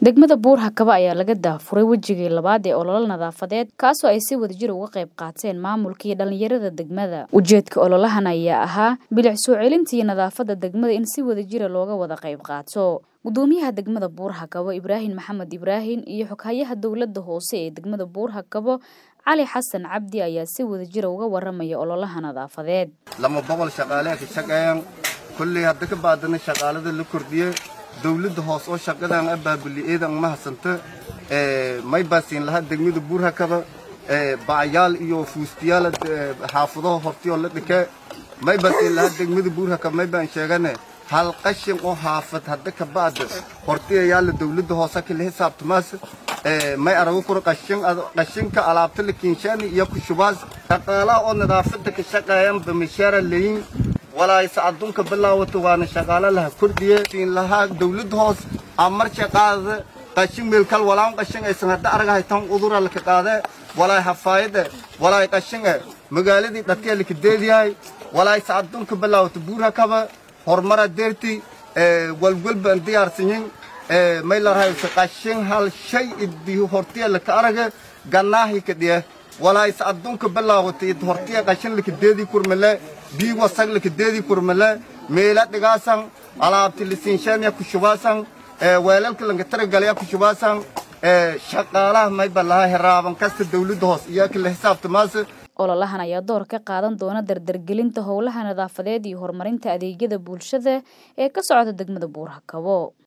degmada buur hakaba ayaa laga daafuray wejigii labaad ee ololo nadaafadeed kaasoo ay si wadajir uga qayb qaateen maamulkii dhallinyarada degmada ujeedka ololahan ayaa ahaa bilic soo celintii nadaafadda degmada in si wadajira looga wada qayb qaato gudoomiyaha degmada buur hakabo ibraahim maxamed ibraahim iyo xoghayaha dowladda hoose ee degmada buur hakabo cali xasan cabdi ayaa si wadajira uga waramaya ololaha nadaafadeed lama boqol shaqaaleha ka shaqeeyaan kolley hadda ka baadana shaqaalada la kordhiye dawladda hoos oo shaqadan abaabuli-eedan ma hadsanta may baasiin lahaa degmada buur hakaba bacyaal iyo fuustiyaal xaafadaha hortiyoo la dhike may baasiin lahaa degmada buur hakaba may baan sheegane hal qashin oo haafad hadda ka ba'da hortiyayaala dawladda hoose kala xisaabtamaas may arago kura qashin qashinka alaabta la kinshaani iyo kushubaas shaqaalaha oo nadaafadda ka shaqeeyan bamishaara leyin walaayse adduunka bilaawata waana shaqaalo laha kordhiye siin lahaa dawladda hoos amar shaqaada qashin meelkal walaan qashin aysan hadda aragahay tan udura laka qaade walaay hafaayade walaay qashin e magaaladii dhadkee laka deediyahay walaayse adduunka bilaawata buurha kaba horumara deerti walwalbaan diyaarsanyin may larahayse qashin hal shay idii hortiya laka arage gannaahi ka dhiye walaayse adduunka bilaawata id hortiya qashin laka deedii kurmale bii wasag laka deedii kurmale meela dhigaasan alaabti lisinshaaniya kushubaasan weelalka lanka taragalaya kushubaasan shaqaalaha mayba lahaa heraaban kasta dawladda hoos iyo kala xisaabtamaas ololahan ayaa door ka qaadan doona dardargelinta howlaha nadaafadeed iyo horumarinta adeegyada bulshada ee ka socda degmada buur hakabo